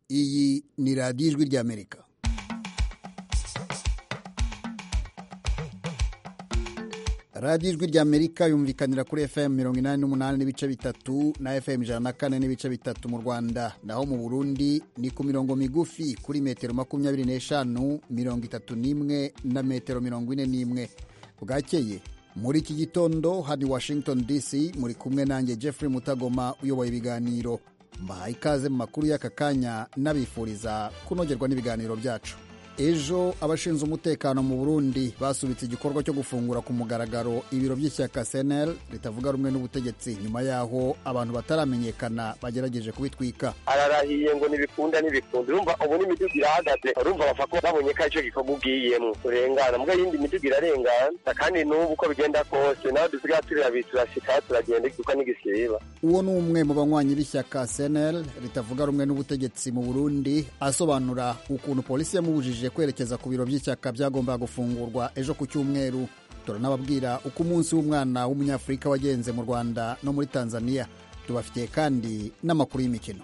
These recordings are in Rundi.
iyi ni radiyo ijwi ry'amerika radiyo ijwi ry'amerika yumvikanira kuri fm mirongo inani n'umunani n'ibice bitatu na fm ijana na kane n'ibice bitatu mu rwanda naho mu burundi ni ku mirongo migufi kuri metero makumyabiri n'eshanu mirongo itatu n'imwe na metero mirongo ine n'imwe bwakeye muri iki gitondo hano i washington dc muri kumwe nanjye jeffrey mutagoma uyoboye ibiganiro mbahaye ikaze mu makuru y'aka kanya n'abifuriza kunogerwa n'ibiganiro byacu ejo abashinzwe umutekano mu burundi basubitse igikorwa cyo gufungura ku mugaragaro ibiro by'ishyaka cnl ritavuga rumwe n'ubutegetsi nyuma y'aho abantu bataramenyekana bagerageje kubitwika ararahiye ngo ntibikunda ntibikunda urumva ubu n'imiduga irahagaze urumva bapfa ko babonye ko aricyo gikorwa ugiyemo urengana mbwa yindi miduga irarengana kandi n'ubu uko bigenda kose nawe dusigaye turi babiri turashika turagenda kuko n'igisiba uwo ni umwe mu banywanyi b'ishyaka cnl ritavuga rumwe n'ubutegetsi mu burundi asobanura ukuntu polisi yamubujije kwerekeza ku biro by'ishyaka byagombaga gufungurwa ejo ku cyumweru turanababwira uko umunsi w'umwana w'umunyafurika wagenze mu rwanda no muri tanzania tubafitiye kandi n'amakuru y'imikino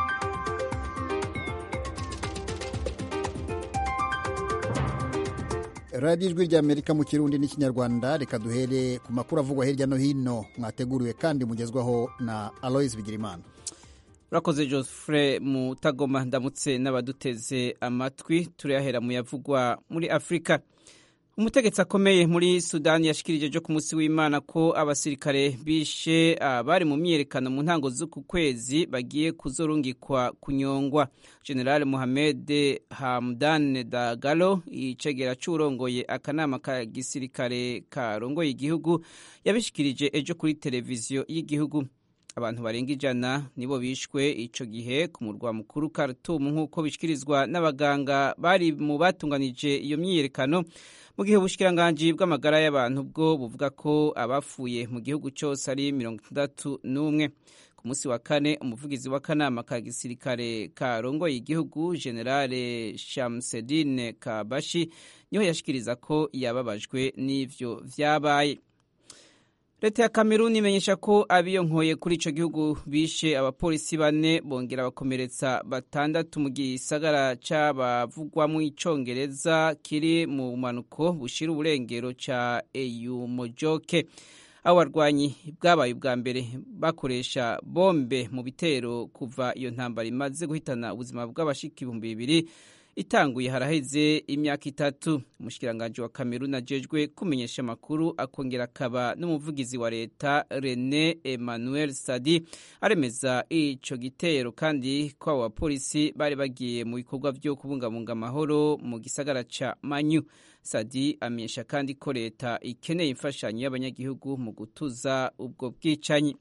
radiyo ijwi ry'amerika mu kirundi n'ikinyarwanda reka duhere ku makuru avugwa hirya no hino mwateguriwe kandi mugezwaho na aloise bigirimana urakoze Geoffrey mutagoma ndamutse n'abaduteze amatwi turayahera mu yavugwa muri afurika umutegetsi akomeye muri sudani yashikirije ejo ku munsi w'imana ko abasirikare bishe abari mu myiyerekano mu ntango z'uku kwezi bagiye kuzorungikwa kunyongwa general muhamed hamdan dagalo icegera c'urongoye akanama ka gisirikare karongoye igihugu yabishikirije ejo kuri televiziyo y'igihugu abantu barenga ijana nibo bishwe ico gihe ku murwa mukuru Khartoum nk'uko bishikirizwa n'abaganga bari mu batunganije iyo myiyerekano mu gihe ubushikiranganji bw'amagara y'abantu bwo buvuga ko abapfuye mu gihugu cyose ari mirongo itandatu n'umwe ku munsi wa kane umuvugizi w'akanama ka gisirikare karongoye igihugu generale Shamsedine Kabashi niho yashikiriza ko yababajwe n'ivyo vyabaye leta ya kameruni imenyesha ko abiyonkoye kuri ico gihugu bishe abapolisi bane bongera bakomeretsa batandatu mu gisagara c'abavugwamwo icongereza kiri mu bumanuko bushira uburengero ca eyumojoke abo barwanyi bwabaye ubwa mbere bakoresha bombe mu bitero kuva iyo ntambara imaze guhitana ubuzima bw'abashika ibihumbi bibiri itanguye haraheze imyaka itatu umushikiranganji wa kameruni ajejwe kumenyesha amakuru akongera akaba n'umuvugizi wa leta rene emmanuel sadi aremeza ico gitero kandi ko abo bapolisi bari bagiye mu bikorwa vyo kubungabunga amahoro mu gisagara ca manyu sadi amenyesha kandi ko leta ikeneye imfashanyo y'abanyagihugu mu gutuza ubwo bwicanyi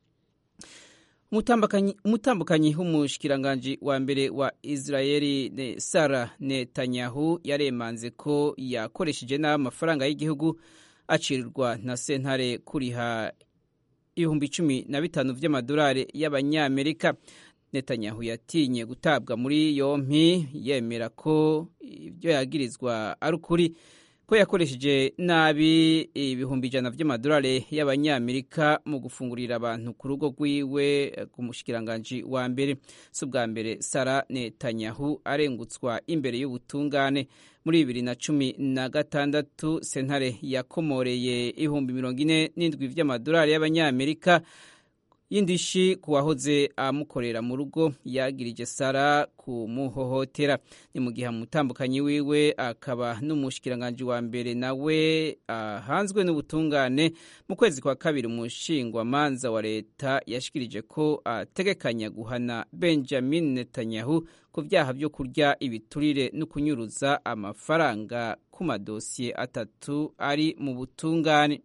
umutambukanyi w'umushikiranganji wa mbere wa israeli ne sara netanyahu yaremanze ko yakoresheje nabi amafaranga y'igihugu acirirwa na sentare kuriha ibihumbi cumi na bitanu vy'amadolari y'abanyamerika netanyahu yatinye gutabwa muri yompi yemera ko ibyo yagirizwa ari ukuri ko yakoresheje nabi ibihumbi ijana vy'amadolari y'abanyamerika mu gufungurira abantu ku rugo rwiwe ku mushikiranganji wa mbere si ubwa mbere sara netanyahu arengutswa imbere y'ubutungane muri bibiri na cumi na gatandatu sentare yakomoreye ibihumbi mirongo ine n'indwi vy'amadolari y'abanyamerika y'indishi ku wahoze amukorera mu rugo yagirije sara kumuhohotera ni mu gihe umutambukanyi wiwe akaba n'umushikiranganji wa mbere nawe ahanzwe n'ubutungane mu kwezi kwa kabiri umushingwamanza wa leta yashikirije ko ategekanya guhana benjamin netanyahu ku vyaha vyo kurya ibiturire no kunyuruza amafaranga ku madosiye atatu ari mu butungane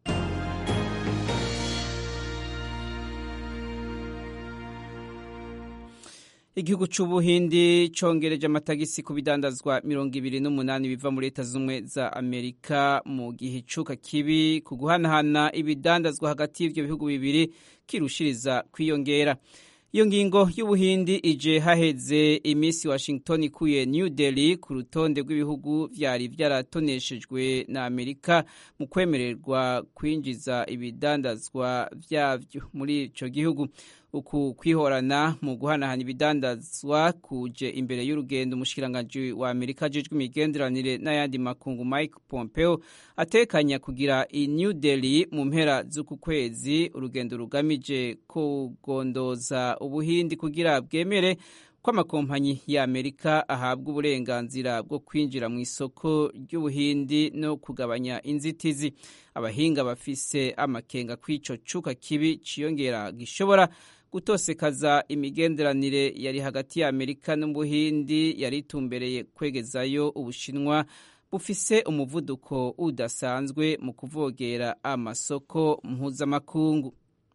igihugu c'ubuhindi congereje amatagisi ku bidandazwa mirongo ibiri n'umunani biva muri leta z'ubumwe za amerika mu gihe icuka kibi ku guhanahana ibidandazwa hagati y'ivyo bihugu bibiri kirushiriza kwiyongera iyo ngingo y'ubuhindi ije haheze iminsi washington ikuye new delhi ku rutonde rw'ibihugu vyari vyaratoneshejwe na amerika mu kwemererwa kwinjiza ibidandazwa vyavyo muri ico gihugu uku kwihorana mu guhanahana ibidandazwa kuje imbere y'urugendo umushikiranganji wa amerika ajejwe imigenderanire n'ayandi makungu mike pompeo atekanya kugira i new delhi mu mpera z'uku kwezi urugendo rugamije kugondoza ubuhindi kugira bwemere ko amakompanyi ya amerika ahabwa uburenganzira bwo kwinjira mu isoko ry'ubuhindi no kugabanya inzitizi abahinga bafise amakenga kw'ico cuka kibi ciyongera gishobora gutosekaza imigenderanire yari hagati ya amerika n'ubuhindi yari itumbereye kwegezayo ubushinwa bufise umuvuduko udasanzwe mu kuvogera amasoko mpuzamakungu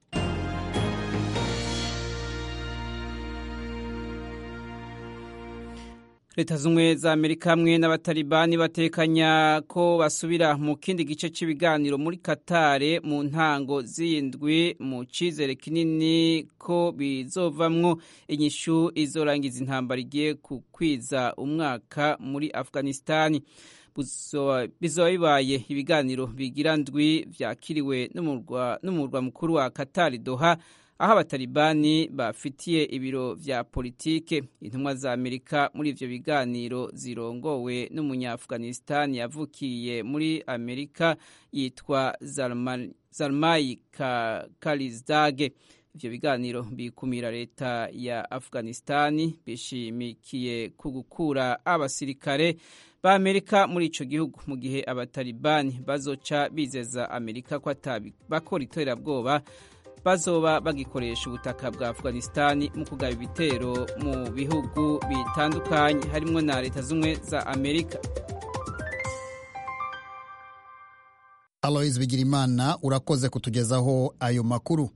leta z'ubumwe za amerika hamwe n'abatalibani batekanya ko basubira mu kindi gice cy'ibiganiro muri katare mu ntango z'indwi mu cyizere kinini ko bizovamwo inyishu izorangiza intambara igiye kukwiza umwaka muri afghanistani bizoba bibaye ibiganiro bigira ndwi vyakiriwe n'umurwa mukuru wa katari doha aho abatalibani bafitiye ibiro vya politike intumwa za amerika muri ivyo biganiro zirongowe n'umunya-afghanistan yavukiye muri amerika yitwa zalmai kalizdage ivyo biganiro bikumira leta ya afghanistani bishimikiye ku gukura abasirikare ba amerika muri ico gihugu mu gihe abatalibani bazoca bizeza amerika ko bakora iterabwoba bazoba bagikoresha ubutaka bwa afghanistani mu kugaba ibitero mu bihugu bitandukanye harimwo na leta z'ubumwe za amerika aloise bigirimana urakoze kutugezaho ayo makuru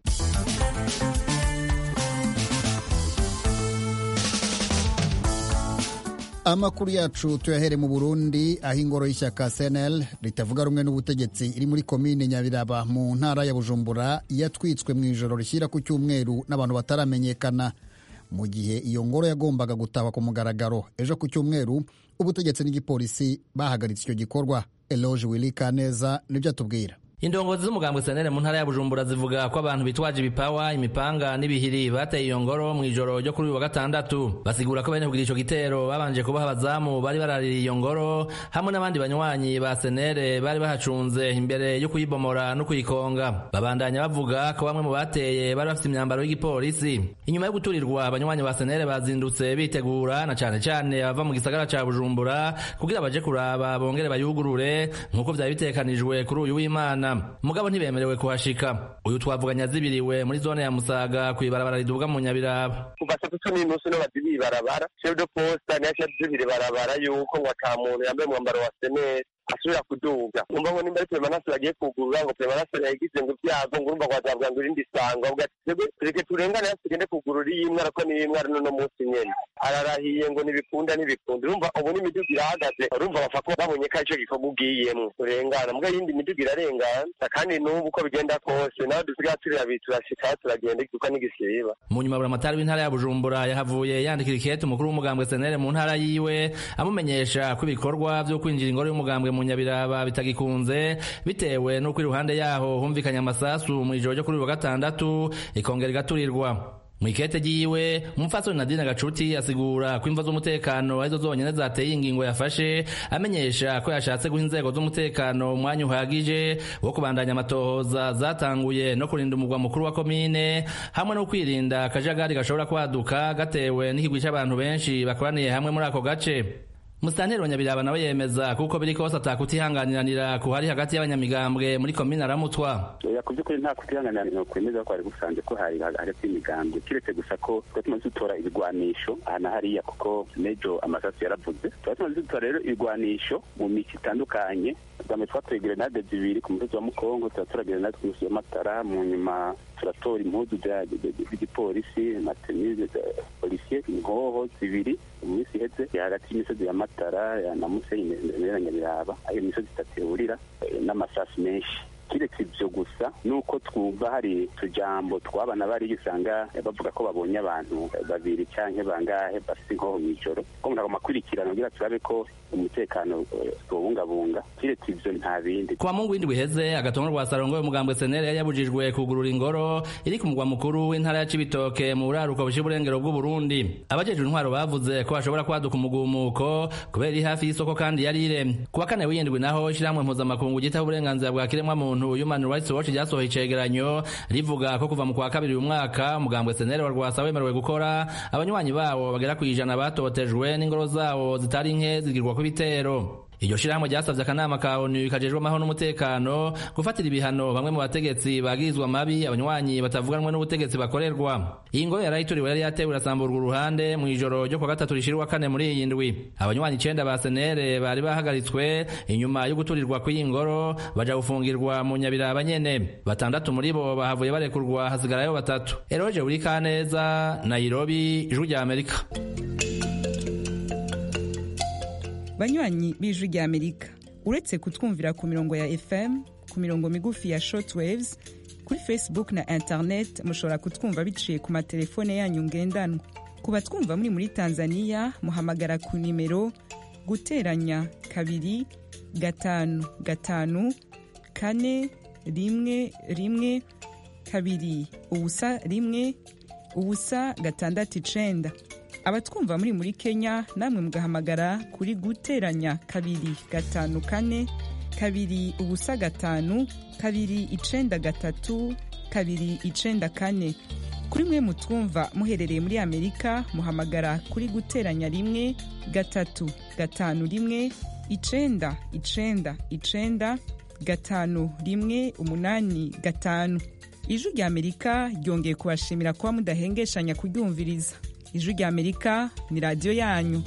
amakuru yacu tuyahere mu burundi aho ingoro y'ishyaka cnl ritavuga rumwe n'ubutegetsi iri muri komine nyabiraba mu ntara ya bujumbura yatwitswe mu ijoro rishyira ku cyumweru n'abantu bataramenyekana mu gihe iyo ngoro yagombaga gutahwa ku mugaragaro ejo ku cyumweru ubutegetsi n'igipolisi bahagaritse icyo gikorwa eloge willy kaneza nibyo atubwira indongozi z'umugambwe senere mu ntara ya bujumbura zivuga ko abantu bitwaje ibipawa imipanga n'ibihiri bateye iyo ngoro mu ijoro ryo kuri uyu wa gatandatu basigura ko bene kugira ico gitero babanje kubaha abazamu bari baraririye iyo ngoro hamwe n'abandi banywanyi ba senere bari bahacunze imbere yo kuyibomora no kuyikonga babandanya bavuga ko bamwe mu bateye bari bafite imyambaro y'igipolisi inyuma yo guturirwa abanywanyi ba senere bazindutse bitegura na cane cane abava mu gisagara ca bujumbura kugira baje kuraba bongere bayugurure nk'uko vyari bitekanijwe kuri uyu w'imana mugabo ntibemerewe kuhashika uyu twavuganya zibiriwe muri zone ya musaga kw'ibarabara riduga mu nyabiraba kuva saa tatu n'inusu niho bazibiye ibarabara chef de poste niyo yashyize ibarabara yuko ngo ata muntu yambaye umwambaro wa seneri asubira kuduga umva ngo nimba ari peremanase bagiye kugurura ngo peremanase yagize ngo ibyago ngo urumva wazavuga ngo irindi sango avuga ati twebwe tureke turengane hasi tugende kugurura iyi imwe ariko niyo imwe ari n'uno munsi nyene ararahiye ngo ntibikunda ntibikunda urumva ubu n'imiduga irahagaze urumva bapfa ko babonye ko aricyo gikorwa ugiyemwo urengana mbwa yindi miduga irarengana kandi n'ubu uko bigenda kose nawe dusigaye turirabi turashika turagenda kuko n'igisiba mu nyuma buramatari w'intara ya bujumbura yahavuye yandikira ikete umukuru w'umugambwe senere mu ntara yiwe amumenyesha ko ibikorwa vyo kwinjira ingoro y'umugambwe mu nyabiraba bitagikunze bitewe n'uko iruhande yaho humvikanye amasasu mu ijoro ryo kuri uyu wa gatandatu ikongera igaturirwa mu ikete ryiwe umupfasoni nadine gacuti asigura ko imva z'umutekano arizo zonyene zateye ingingo yafashe amenyesha ko yashatse guha inzego z'umutekano umwanya uhagije wo kubandanya amatohoza zatanguye no kurinda umugwa mukuru wa komine hamwe no kwirinda akajagari gashobora kwaduka gatewe n'ikigwi c'abantu benshi bakoraniye hamwe muri ako gace musitanteri wa nyabiraba nawe yemeza kuko biri kose atakutihanganiranira kuhari hagati y'abanyamigambwe muri komine aramutwa ku by'ukuri nta kutihanganira kwemeza ko hari gusanze ko hari hagati y'imigambwe kiretse gusa ko tuba tumaze dutora ibigwanisho aha na hariya kuko nejo amasasu yaravuze tuba tumaze dutora rero ibigwanisho mu mico itandukanye bwambere twatoye grenade zibiri ku musozi wa mukongo turatora grenade ku musozi w'amatara mu nyuma turatora impuzu z'igipolisi na tenise polisiye inkoho zibiri mu minsi iheze hagati y'imisozi ya matara na musenyi na nyabiraba ayo misozi itatu ihurira n'amasasu menshi kiretse ibyo gusa nuko twumva hari utujambo twabana bariyo usanga bavuga ko babonye abantu babiri cyangwa bangahe bafite inkoho mu ijoro ko umuntu agomba akurikirana kugira turabe ko umutekano tuwubungabunga kiretse ibyo nta bindi kuwa mungu w'indwi iheze agatongo rwa sarongo y'umugambwe senere yari yabujijwe kugurura ingoro iri ku mugwa mukuru w'intara ya cibitoke mu buraruko bushira uburengero bw'uburundi abajejwe intwaro bavuze ko hashobora kwaduka umugumuko kubera iri hafi y'isoko kandi yari iremye kuwa kane w'indwi naho ishirahamwe mpuzamakungu ryitaho uburenganzira bwa kiremwamuntu human rights watch ryasohoye icegeranyo rivuga ko kuva mu kwa kabiri uyu mwaka umugambwe senere wa rwasa wemerewe gukora abanywanyi bawo bagera ku ijana batotejwe n'ingoro zawo zitari nke zigirwako ibitero iryo shirahamwe ryasavye akanama ka onu kajejwe amahoro n'umutekano gufatira ibihano bamwe mu bategetsi bagirizwa mabi abanywanyi batavuganwe n'ubutegetsi bakorerwa iyi ngoro yarayituriwe yari yatewe irasamburwa uruhande mu ijoro ryo kuwa gatatu rishirwa kane muri iyi ndwi abanywanyi icenda ba senere bari bahagaritswe inyuma yo guturirwa kw'iyi ngoro baja gufungirwa mu nyabiraba nyene batandatu muri bo bahavuye barekurwa hasigarayo batatu eroje buri kaneza nairobi ijwi rya amerika banywanyi b'ijwi rya amerika uretse kutwumvira ku mirongo ya fm ku mirongo migufi ya shortwaves kuri facebook na internet mushobora kutwumva biciye ku matelefone yanyu ngendanwa ku batwumva muri muri tanzania muhamagara ku nimero guteranya kabiri gatanu gatanu kane rimwe rimwe kabiri ubusa rimwe ubusa gatandatu icenda abatwumva muri muri kenya namwe mugahamagara kuri guteranya kabiri gatanu kane kabiri ubusa gatanu kabiri icenda gatatu kabiri icenda kane kuri mwe mutwumva muherereye muri amerika muhamagara kuri guteranya rimwe gatatu gatanu rimwe icenda icenda icenda gatanu rimwe umunani gatanu ijwi rya amerika ryongeye kubashimira kuba mudahengeshanya kuryumviriza ijwi rya amerika ni radiyo yanyu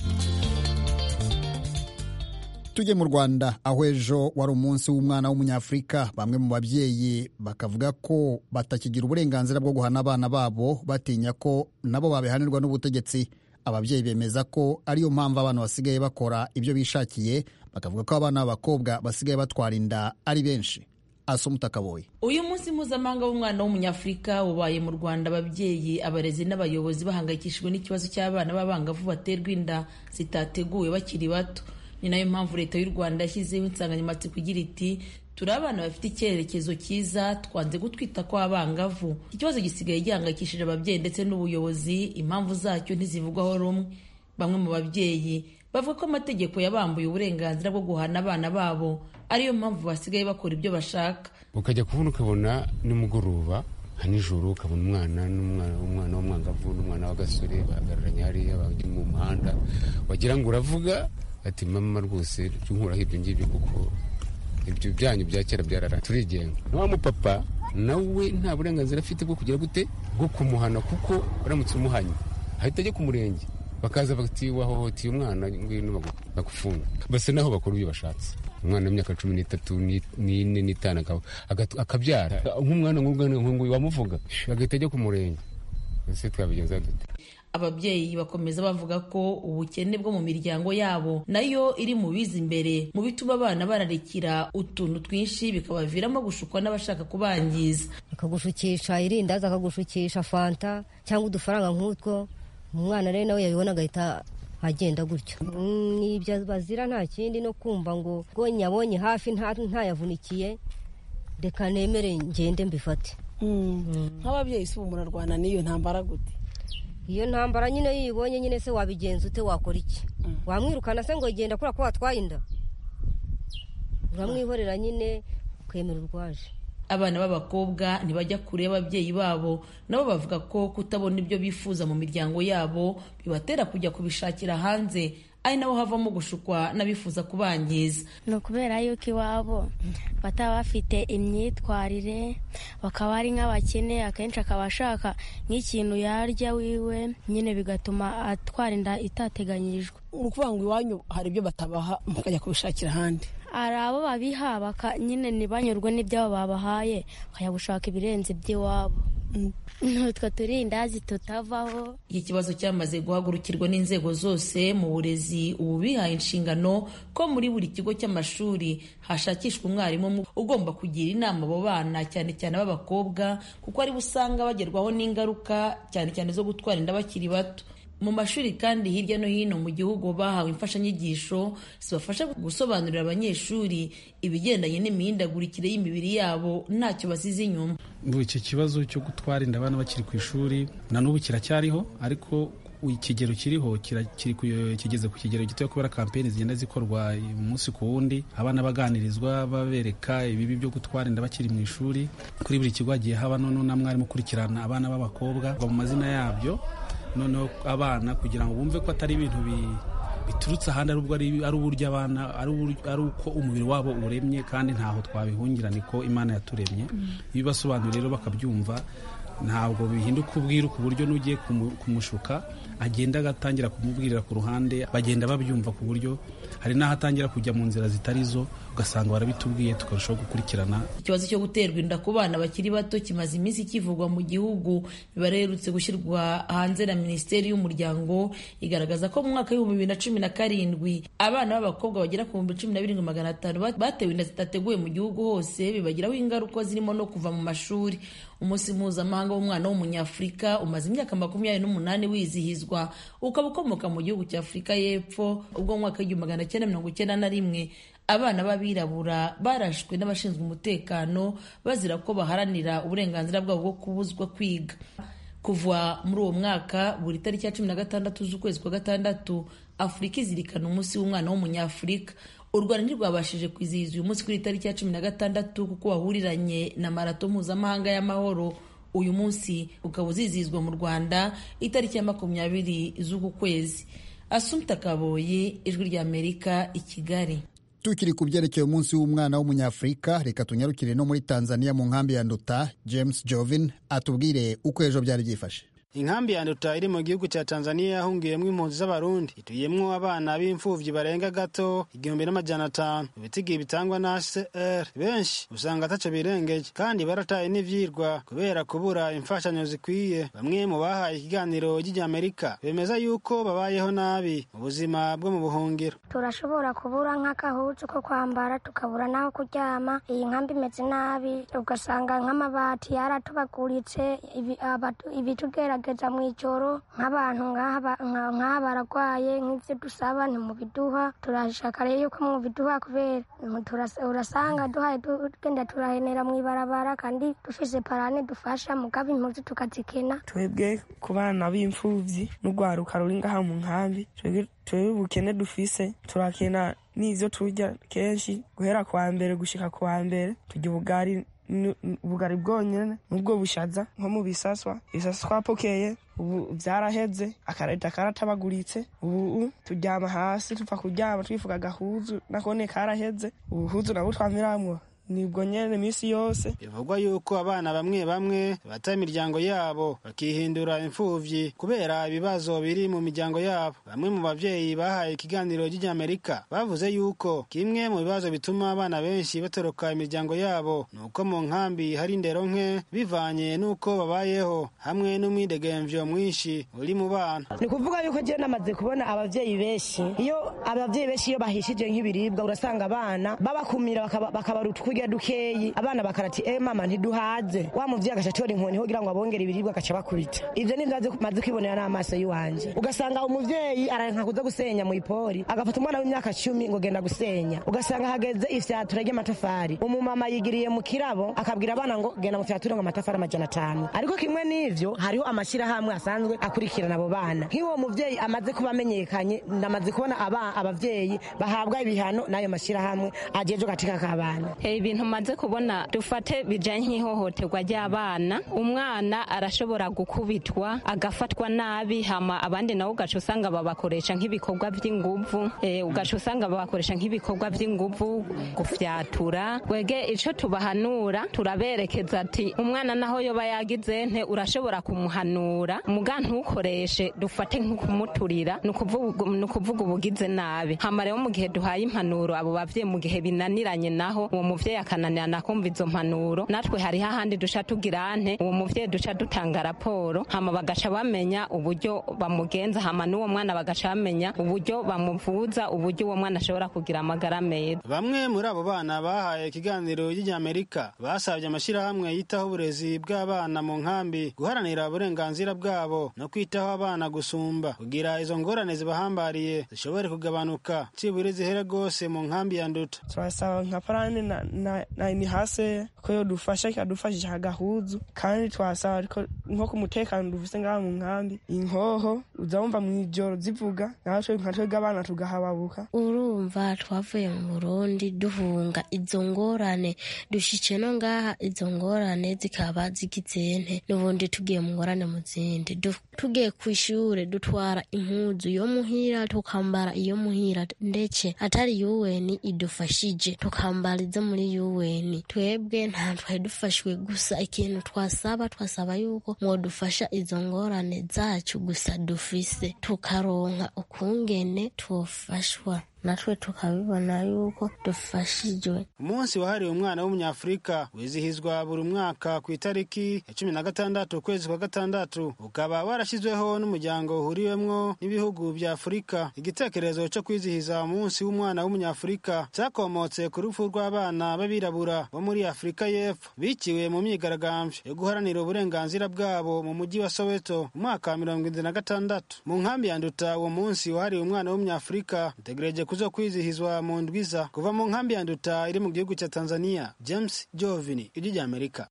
tujye mu rwanda aho ejo wari umunsi w'umwana w'umunyafurika bamwe mu babyeyi bakavuga ko batakigira uburenganzira bwo guhana abana babo batinya ko nabo babihanirwa n'ubutegetsi ababyeyi bemeza ko ariyo mpamvu abana basigaye bakora ibyo bishakiye bakavuga ko abana b'abakobwa basigaye batwara inda ari benshi asomutakaboye uyu munsi mpuzamahanga w'umwana w'umunyafurika ubaye mu rwanda ababyeyi abarezi n'abayobozi bahangayikishijwe n'ikibazo cy'abana b'abangavu baterwa inda zitateguwe bakiri bato ni nayo mpamvu leta y'u rwanda yashyizeho insanganyamatsiko igira iti turi abana bafite icyerekezo cyiza twanze gutwita kw'abangavu ikibazo gisigaye gihangayikishije ababyeyi ndetse n'ubuyobozi impamvu zacyo ntizivugwaho rumwe bamwe mu babyeyi bavuga ko amategeko yabambuye uburenganzira bwo guhana abana babo ariyo mpamvu basigaye bakora ibyo bashaka ukajya kubona ukabona nimugoroba nka nijoro ukabona umwana n'umwana w'umwangavu n'umwana w'agasore bahagararanye hariya bajya mu muhanda wagira ngo uravuga ati mama rwose nkuraho ibyo ngibyo kuko ibyo byanyu bya kera byarara turigenga na wa mupapa nawe nta burenganzira afite bwo kugira gute bwo kumuhana kuko uramutse umuhanye ahita ajya ku murenge bakaza bati wahohoteye umwana ngwino bagufunga basa naho bakora ibyo bashatse umwana w'imyaka cumi n'itatu n'ine n'itanu akabyara nk'umwana nk'uyu wamuvuga agahita ajya ku murenge ese twabigenza dute ababyeyi bakomeza bavuga ko ubukene bwo mu miryango yabo nayo iri mu biza imbere mu bituma abana bararekera utuntu twinshi bikabaviramo gushukwa n'abashaka kubangiza akagushukisha irindazi akagushukisha fanta cyangwa udufaranga nk'utwo umwana rero nawe yabibona agahita agenda gutyo n'ibyo bazira nta kindi no kumva ngo ngo nyabonye hafi ntayavunikiye reka nemere ngende mbifate nk'ababyeyi si ubu murarwana n'iyo ntambara gute iyo ntambara nyine iyo uyibonye nyine se wabigenza ute wakora iki wamwirukana se ngo genda kubera ko watwaye inda uramwihorera nyine ukemera urwaje abana b'abakobwa ntibajya kure y'ababyeyi babo nabo bavuga ko kutabona ibyo bifuza mu miryango yabo bibatera kujya kubishakira hanze ari naho havamo gushukwa n'abifuza kubangiza ni ukubera yuko iwabo bataba bafite imyitwarire bakaba ari nk'abakene akenshi akaba ashaka nk'ikintu yarya wiwe nyine bigatuma atwara inda itateganyirijwe ni ukuvuga ngo iwanyu hari ibyo batabaha mukajya kubishakira ahandi hari abo babiha nyine ntibanyurwe n'ibyabo babahaye bakajya gushaka ibirenze iby'iwabo n'utwo turindazi tutavaho iki kibazo cyamaze guhagurukirwa n'inzego zose mu burezi ubu bihaye inshingano ko muri buri kigo cy'amashuri hashakishwa umwarimu ugomba kugira inama abo bana cyane cyane b'abakobwa kuko aribo usanga bagerwaho n'ingaruka cyane cyane zo gutwara inda bakiri bato mu mashuri kandi hirya no hino mu gihugu bahawe imfashanyigisho zibafasha gusobanurira abanyeshuri ibigendanye n'imihindagurikire y'imibiri yabo ntacyo basize inyuma iki kibazo cyo gutwara inda abana bakiri ku ishuri na n'ubu kiracyariho ariko ikigero kiriho kigeze ku kigero gitoya kubera kampeni zigenda zikorwa umunsi ku wundi abana baganirizwa babereka ibibi byo gutwara inda bakiri mu ishuri kuri buri kigo hagiye haba noneho na mwarimu ukurikirana abana b'abakobwa mu mazina yabyo noneho abana kugira ngo bumve ko atari ibintu biturutse ahandi ari uburyo abana ari uko umubiri wabo uremye kandi ntaho twabihungira niko imana yaturemye iyo ubasobanuriye rero bakabyumva ntabwo bihinduka ubwiru ku buryo n'ugiye kumushuka agenda agatangira kumubwirira ku ruhande bagenda babyumva ku buryo hari n'aho atangira kujya mu nzira zitari zo ugasanga barabitubwiye tukarushaho gukurikirana ikibazo cyo guterwa inda ku bana bakiri bato kimaze iminsi kivugwa mu gihugu imibare iherutse gushyirwa hanze na minisiteri y'umuryango igaragaza ko mu mwaka w'ibihumbi bibiri na cumi na karindwi abana b'abakobwa bagera ku bihumbi cumi na birindwi magana atanu batewe inda zitateguwe mu gihugu hose bibagiraho ingaruka zirimo no kuva mu mashuri umunsi mpuzamahanga w'umwana w'umunyafurika umaze imyaka makumyabiri n'umunani wizihizwa ukaba ukomoka mu gihugu cya afurika y'epfo ubwo mu mwaka w'igihumbi magana cyenda mirongo icyenda na rimwe abana b'abirabura barashwe n'abashinzwe umutekano bazira ko baharanira uburenganzira bwabo bwo kubuzwa kwiga kuva muri uwo mwaka buri tariki ya cumi na gatandatu z'ukwezi kwa gatandatu afurika izirikana umunsi w'umwana w'umunyafurika u rwanda ntirwabashije kwizihiza uyu munsi kuri tariki ya cumi na gatandatu kuko wahuriranye na marato mpuzamahanga y'amahoro uyu munsi ukaba uzizihizwa mu rwanda itariki ya makumyabiri z'uku kwezi asumta kaboye ijwi ry'amerika i kigali tukiri ku byerekeye umunsi w'umwana w'umunyafurika reka tunyarukire no muri tanzania mu nkambi ya nduta james jovin atubwire uko ejo byari byifashe inkambi ya nduta iri mu gihugu cya tanzania yahungiyemo impunzi z'abarundi ituyemo abana b'imfubyi barenga gato igihumbi n'amajana atanu ibitigi bitangwa na hcr benshi usanga ataco birengeje kandi barataye n'ivyirwa kubera kubura imfashanyo zikwiye bamwe mu bahaye ikiganiro ry'amerika bemeza yuko babayeho nabi mu buzima bwo mu buhungiro turashobora kubura nk'akahuzu ko kwambara tukabura n'aho kuryama iyi nkambi imeze nabi ugasanga nk'amabati yaratobaguritse ibitugera gerageza mu ijoro nk'abantu nk'aha baragwaye nk'ibyo dusaba ntimubiduha turashaka rero yuko mubiduha kubera urasanga duhaye tugenda turahenera mu ibarabara kandi dufise parane dufasha mugabo impuzu tukazikena twebwe ku bana b'imfubyi n'urwaruka ruri ngaha mu nkambi twebwe ubukene dufise turakena n'ivyo turya kenshi guhera kwa mbere gushika kwa mbere turya ubugari ubugari bwonyene nubwo bushaza nko mu bisaswa ibisaswa twapokeye ubu vyaraheze akareta karatabaguritse ubu turyama hasi tupfa kuryama twifuka agahuzu nakone karaheze ubuhuzu nabwo twamiramwo nibwo nyene misi yose bivugwa yuko abana bamwe bamwe bata imiryango yabo bakihindura imfuvyi kubera ibibazo biri mu miryango yabo bamwe mu bavyeyi bahaye ikiganiro ry'amerika bavuze yuko kimwe mu bibazo bituma abana benshi batoroka imiryango yabo ni uko mu nkambi hari indero nke bivanye n'uko babayeho hamwe n'umwidegemvyo mwinshi uri mu bana ni kuvuga yuko jewe namaze kubona abavyeyi benshi iyo abavyeyi benshi iyo bahishije nk'ibiribwa urasanga abana babakumira bakabaruta kurya dukeyi abana bakarati eh mama ntiduhaze wa muvyeyi agaca atora inkoni kugira ngo abongere ibiribwa agaca bakubita ivyo ni vyaje maze kwibonera n'amaso yiwanje ugasanga umuvyeyi aranka kuza gusenya mu ipori agafata umwana w'imyaka cumi ngo genda gusenya ugasanga hageze ifyatura ry'amatafari umumama yigiriye mu kirabo akabwira abana ngo genda mu fyature ngo amatafari amajana atanu ariko kimwe n'ivyo hariho amashirahamwe asanzwe akurikirana abo bana nk'uwo muvyeyi amaze kuba amenyekanye ndamaze kubona abavyeyi bahabwa ibihano n'ayo mashirahamwe ajejwe katika k'abana ibintu maze kubona dufate bijanye nk'ihohoterwa ry'abana umwana arashobora gukubitwa agafatwa nabi hama abandi nabo ugaca usanga babakoresha nk'ibikorwa vy'inguvu e, ugaca usanga babakoresha nk'ibikorwa vy'inguvu gufyatura wege ico tubahanura turaberekeza ati umwana naho yoba yagize nte urashobora kumuhanura muga ntukoreshe dufate nk'ukumuturira ni ukuvuga ubugize nabi hama rero mu gihe duhaye impanuro abo bavyeyi mu gihe binaniranye naho uwo muvyeyi umuvyeyi akananirana kumva izo mpanuro natwe hariho ahandi duca tugira nte uwo muvyeyi duca dutanga raporo hama bagaca bamenya uburyo bamugenza hama n'uwo mwana bagaca bamenya uburyo bamuvuza uburyo uwo mwana ashobora kugira amagara meza bamwe muri abo bana bahaye ikiganiro ry'amerika basabye amashyirahamwe yitaho uburezi bw'abana mu nkambi guharanira uburenganzira bwabo no kwitaho abana gusumba kugira izo ngorane zibahambariye zishobore kugabanuka cibure zihere rwose mu nkambi ya nduta turasaba nka parani na, na, na inihase ko yodufasha ikadufashisha agahuzu kandi twasaba ariko nko ku mutekano dufise ngaha mu nkambi inkoho uzawumva mw'ijoro zivuga natwe nka twebwe abana tugahababuka urumva twavuye mu burundi duhunga izo ngorane dushitse no ngaha izo ngorane zikaba zigizente n'ubundi tugiye mu ngorane mu zindi tugiye ku ishure dutwara impuzu yo muhira tukambara iyo muhira ndetse atari yuweni idufashije tukambara izo muri yuweni twebwe nta twari dufashwe gusa ikintu twasaba twasaba yuko mwodufasha izo ngorane zacu gusa dufise tukaronka ukungene twofashwa natwe tukabibona yuko dufashijwe umunsi wahariwe umwana w'umunyafurika wizihizwa buri mwaka ku itariki ya cumi na gatandatu ukwezi kwa gatandatu ukaba warashyizweho n'umuryango uhuriwemwo n'ibihugu bya afurika igitekerezo cyo kwizihiza umunsi w'umwana w'umunyafurika cyakomotse ku rupfu rw'abana b'abirabura bo muri afurika y'epfo biciwe mu myigaragambyo yo guharanira uburenganzira bwabo mu mujyi wa soweto mu mwaka wa mirongo irindwi na gatandatu mu nkambi ya nduta uwo munsi wahariwe umwana w'umunyafurika utegereje kuzo kwizihizwa mu ndwiza kuva mu nkambi ya nduta iri mu gihugu cya tanzania james jovini ijwi rya amerika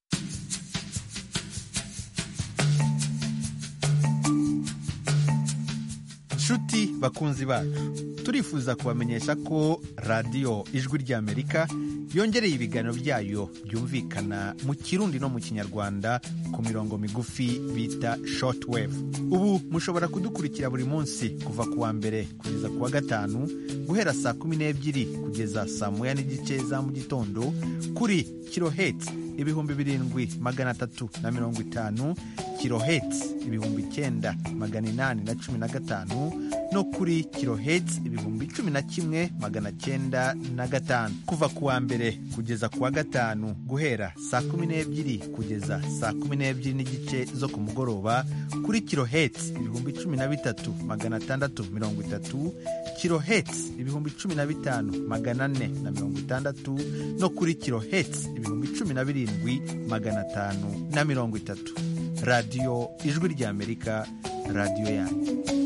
nshuti bakunzi bacu turifuza kubamenyesha ko radiyo ijwi ry'amerika yongereye ibiganiro byayo byumvikana mu kirundi no mu kinyarwanda ku mirongo migufi bita shortwave ubu mushobora kudukurikira buri munsi kuva ku wa mbere kugeza ku wa gatanu guhera saa kumi n'ebyiri kugeza saa moya n'igice za mu gitondo kuri kiloheti ibihumbi birindwi magana atatu na mirongo itanu kiloheti ibihumbi icyenda magana inani na cumi na gatanu no kuri kiloheti ibihumbi cumi na kimwe magana cyenda na gatanu kuva ku wa mbere kugeza ku wa gatanu guhera saa kumi n'ebyiri kugeza saa kumi n'ebyiri n'igice zo ku mugoroba kuri kiloheti ibihumbi cumi na bitatu magana atandatu mirongo itatu kiloheti ibihumbi cumi na bitanu magana ane na mirongo itandatu no kuri kiloheti ibihumbi cumi na birindwi magana atanu na mirongo itatu radiyo ijwi ry'amerika radiyo yanyu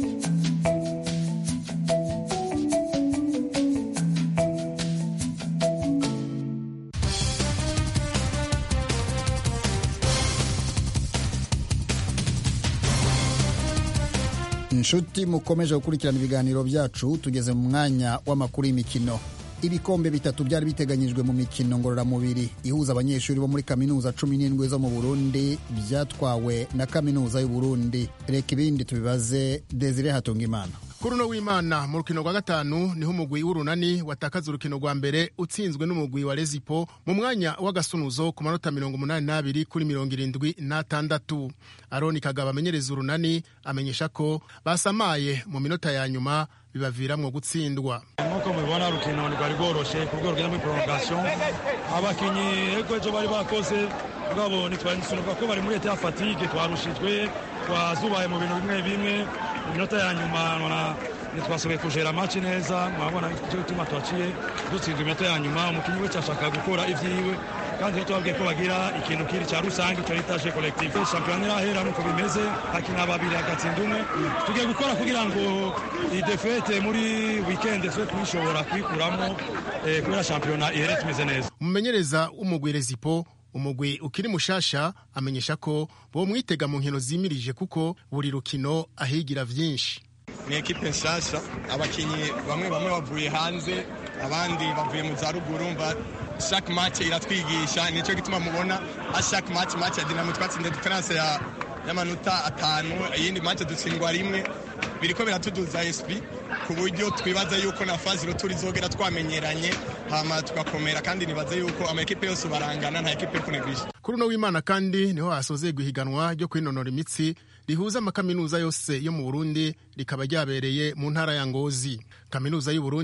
inshuti mukomeje gukurikirana ibiganiro byacu tugeze mu mwanya w'amakuru y'imikino ibikombe bitatu byari biteganyijwe mu mikino ngororamubiri ihuza abanyeshuri bo muri kaminuza cumi n'indwi zo mu burundi byatwawe na kaminuza y'u Burundi reka ibindi tubibaze desire hatungimana kuri uno w'imana mu rukino rwa gatanu niho umugwi w'urunani watakaza urukino rwa mbere utsinzwe n'umugwi wa rezipo mu mwanya w'agasunuzo ku manota mirongo umunani n'abiri kuri mirongo irindwi n'atandatu aroni kagabo amenyereza urunani amenyesha ko basamaye mu minota ya nyuma bibaviramwo gutsindwa nk'uko mubibona urukino rwari rworoshe ku rwego rugenda muri prolongation abakinyi ego ejo bari bakoze mugabo ntitwanisunuka ko bari muri leta ya fatigue twarushijwe twazubaye mu bintu bimwe bimwe mu minota ya nyuma nona ntitwasoboye kujera match neza murabona icyo gituma twaciye dutsinzwe iminota ya nyuma umukinnyi wese ashaka gukora ivyiwe kandi rero tubabwiye ko bagira ikintu kiri cya rusange cyo bita je collectif shampiyona irahera nuko bimeze hakina babiri hagatsinda umwe tugiye gukora kugira ngo iyi defete muri weekend tube tuyishobora kuyikuramo eh, kubera shampiyona ihere tumeze neza umumenyereza w'umugwi rezipo umugwi ukiri mushasha amenyesha ko bo mwitega mu nkino zimirije kuko buri rukino ahigira vyinshi ni ekipe nshasha abakinyi bamwe bamwe bavuye hanze abandi bavuye mu za ruguru mba chaque match iratwigisha nicyo gituma mubona a chaque match match ya Dinamo twatsinze difference ya y'amanota atanu iyindi match dutsindwa rimwe biriko biratuduza esprit ku buryo twibaza yuko na fazi ruturi zogera twamenyeranye hama tugakomera kandi nibaze yuko ama ekipe yose barangana nta ekipe kunegisha kuri uno w'imana kandi niho hasozerwa ihiganwa ryo kwinonora imitsi rihuza amakaminuza yose yo mu burundi rikaba ryabereye mu ntara ya ngozi kaminuza y'u burundi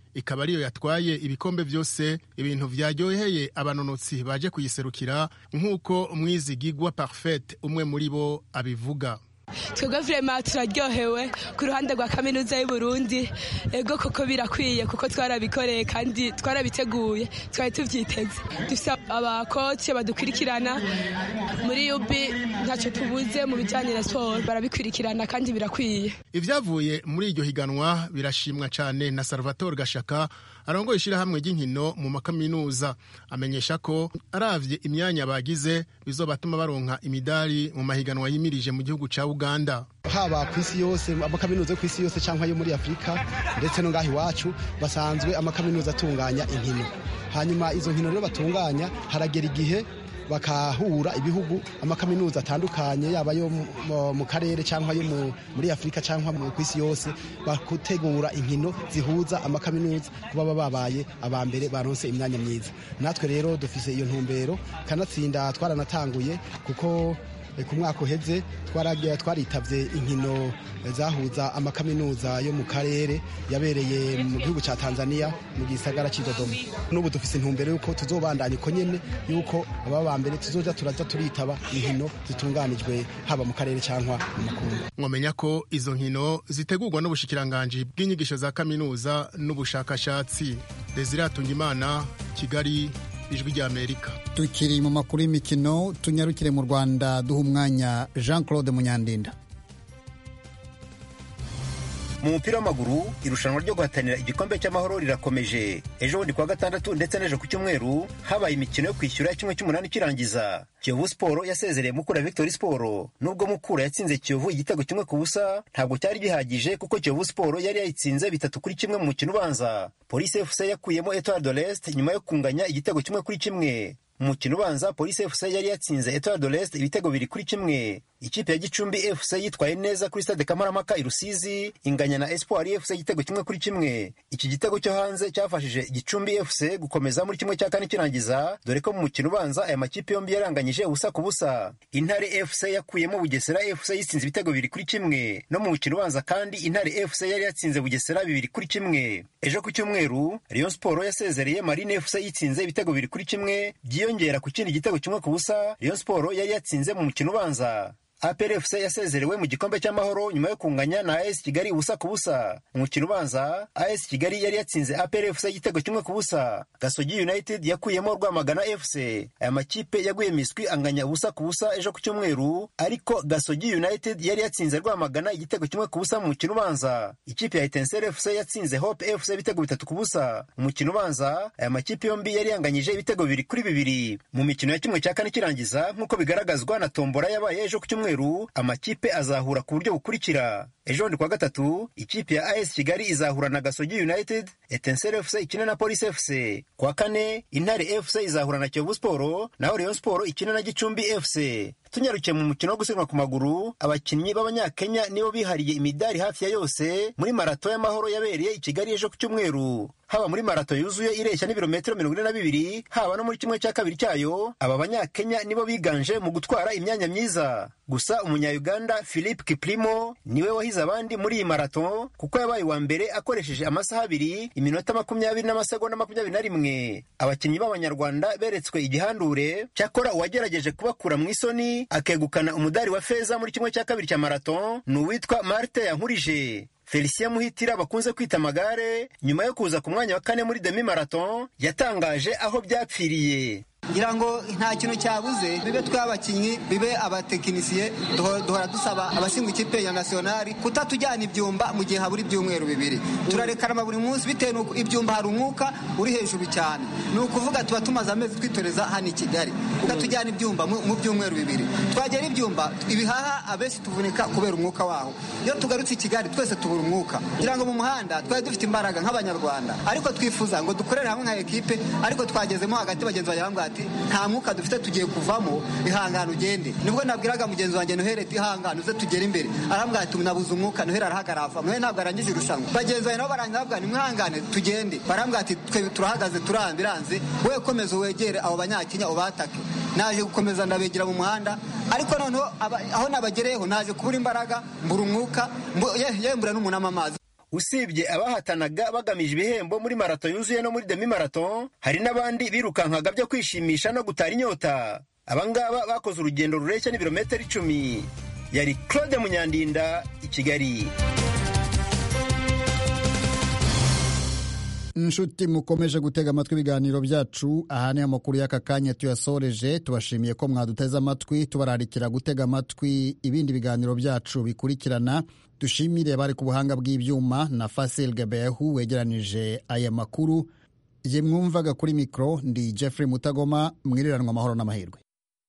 ikaba ariyo yatwaye ibikombe byose ibintu vyaryoheye abanonotsi baje kuyiserukira nk'uko umwizigigwa parfait umwe muri bo abivuga twebwe vrema turaryohewe ku ruhande rwa kaminuza y'u Burundi ego koko birakwiye kuko twarabikoreye kandi twarabiteguye twari tuvyiteze dufite abakoci badukurikirana muri yubi ntacyo tubuze mu bijyanye na siporo barabikurikirana kandi birakwiye ivyavuye muri iryo higanwa birashimwa cane na salvatore gashaka arongoye ishirahamwe ry'inkino mu makaminuza amenyesha ko aravye imyanya bagize bizobatuma baronka imidari mu mahiganwa yimirije mu gihugu ca uganda haba ku isi yose amakaminuza yo ku isi yose cyangwa yo muri afurika ndetse no ngaho iwacu basanzwe amakaminuza atunganya inkino hanyuma izo nkino rero batunganya haragera igihe bakahura ibihugu amakaminuza atandukanye yaba yo mu karere cyangwa yo muri afurika cyangwa ku isi yose bagutegura inkino zihuza amakaminuza kuba baba babaye aba mbere baronse imyanya myiza natwe rero dufise iyo ntumbero kanatsinda twaranatanguye kuko ku mwaka uheze twaritabye inkino zahuza amakaminuza yo mu karere yabereye mu gihugu cya tanzania mu gisagara cy'idodoma n'ubu dufise intumbero y'uko tuzobandanya uko nyene y'uko aba ba mbere tuzoja turaja turitaba inkino zitunganijwe haba mu karere cyangwa mu makungu mwamenya ko izo nkino zitegurwa n'ubushikiranganji bw'inyigisho za kaminuza n'ubushakashatsi desire atungimana kigali ijwi ry'amerika tukiri mu makuru y'imikino tunyarukire mu rwanda duha umwanya jean claude munyandinda mu mupira w'amaguru irushanwa ryo guhatanira igikombe cy'amahoro rirakomeje ejo bundi kuwa gatandatu ndetse n'ejo ku cyumweru habaye imikino yo kwishyura kimwe cy'umunani kirangiza kiyovu siporo yasezereye mukura victory siporo nubwo mukura yatsinze kiyovu igitego kimwe ku busa ntabwo cyari gihagije kuko kiyovu siporo yari yayitsinze bitatu kuri kimwe mu mukino ubanza polisi fc yakuyemo etoile de l'est nyuma yo kunganya igitego kimwe kuri kimwe mu mukino ubanza polisi fc yari yatsinze etoile de l'est ibitego biri kuri kimwe ikipe ya gicumbi fc yitwaye neza kuri stade kamarampaka i rusizi inganya na espoir fc igitego kimwe kuri kimwe iki gitego cyo hanze cyafashije gicumbi fc gukomeza muri kimwe cya kane kirangiza dore ko mu mukino ubanza aya makipe yombi yaranganyije ubusa ku busa intare fc yakuyemo bugesera fc yitsinze ibitego bibiri kuri kimwe no mu mukino ubanza kandi intare fc yari yatsinze bugesera bibiri kuri kimwe ejo ku cyumweru rayon sport yasezereye marine fc yitsinze ibitego bibiri kuri kimwe byiyongera ku kindi gitego kimwe ku busa rayon sport yari yatsinze mu mukino ubanza APR FC yasezerewe mu gikombe cy'amahoro nyuma yo kunganya na AS Kigali ubusa ku busa. Mu mukino ubanza AS Kigali yari yatsinze APR FC igitego kimwe ku busa. Gasogi United yakuyemo Rwamagana FC. Aya makipe yaguye miswi anganya ubusa ku busa ejo ku cyumweru, ariko Gasogi United yari yatsinze Rwamagana igitego kimwe ku busa mu mukino ubanza. Ikipe ya Etincelle FC yatsinze Hope FC ibitego bitatu ku busa. Mu mukino ubanza aya makipe yombi yari yanganyije ibitego bibiri kuri bibiri. Mu mikino ya kimwe cya kane kirangiza nk'uko bigaragazwa na tombora yabaye ejo ku cyumweru amakipe azahura ku buryo bukurikira ejo bundi kuwa gatatu ikipe ya as kigali izahura na gasogi united etensere fc ikina na police fc kuwa kane intare fc izahura na kiyovu siporo naho rayon siporo ikina na gicumbi fc tunyarukiye mu mukino wo gusiganwa ku maguru abakinnyi b'abanyakenya nibo bihariye imidari hafi ya yose muri marato y'amahoro yabereye i kigali ejo ku cyumweru haba muri marato yuzuye ireshya n'ibirometero mirongo ine na bibiri haba no muri kimwe cya kabiri cyayo aba banyakenya nibo biganje mu gutwara imyanya myiza gusa umunyayuganda philip kiprimo niwe wahize abandi muri iyi marato kuko yabaye uwa mbere akoresheje amasaha abiri iminota makumyabiri n'amasegonda makumyabiri na rimwe abakinnyi b'abanyarwanda beretswe igihandure cyakora uwagerageje kubakura mu isoni akegukana umudari wa feza muri kimwe cya kabiri cya marato ni uwitwa marte yankurije felicien muhitira bakunze kwita amagare nyuma yo kuza ku mwanya wa kane muri demi marathon yatangaje aho byapfiriye ngira ngo nta kintu cyabuze bibe tw'abakinnyi bibe abatekinisiye duhora dusaba abashinzwe ikipe ya nasiyonari kutatujyana ibyumba mu gihe habura ibyumweru bibiri turarekarama buri munsi bitewe n'uko ibyumba hari umwuka uri hejuru cyane ni ukuvuga tuba tumaze amezi twitoreza hano i kigali ukatujyana ibyumba mu byumweru bibiri twagera ibyumba ibihaha abenshi tuvunika kubera umwuka waho iyo tugarutse i kigali twese tubura umwuka ngira ngo mu muhanda twari dufite imbaraga nk'abanyarwanda ariko twifuza ngo dukorere hamwe nka ekipe ariko twagezemo hagati bagenzi banjye bambwira ati nta mwuka dufite tugiye kuvamo ihangane ugende nibwo nabwiraga mugenzi wanjye noheli ati ihangane uze tugere imbere arambwira ati nabuze umwuka noheli arahagarara ava noheli ntabwo arangije irushanwa bagenzi banjye nabo barangiza bavuga nimwihangane tugende barambwira ati twe turahagaze turambiranze wowe komeza wegere abo banyakenya ubatake naje gukomeza ndabegera mu muhanda ariko noneho aho nabagereyeho naje kubura imbaraga mbura umwuka yembura n'umunama amazi usibye abahatanaga bagamije ibihembo muri marato yuzuye no muri demi marato hari n'abandi birukankaga byo kwishimisha no gutara inyota abangaba bakoze urugendo rureshya n'ibirometero icumi yari claude munyandinda i kigali inshuti mukomeje gutega amatwi ibiganiro byacu aha ni amakuru y'aka kanya tuyasoreje tubashimiye ko mwaduteze amatwi tubararikira gutega amatwi ibindi biganiro byacu bikurikirana dushimire bari ku buhanga bw'ibyuma na fasil gabehu wegeranije aya makuru ye mwumvaga kuri mikoro ndi jeffrey mutagoma mwiriranwa amahoro n'amahirwe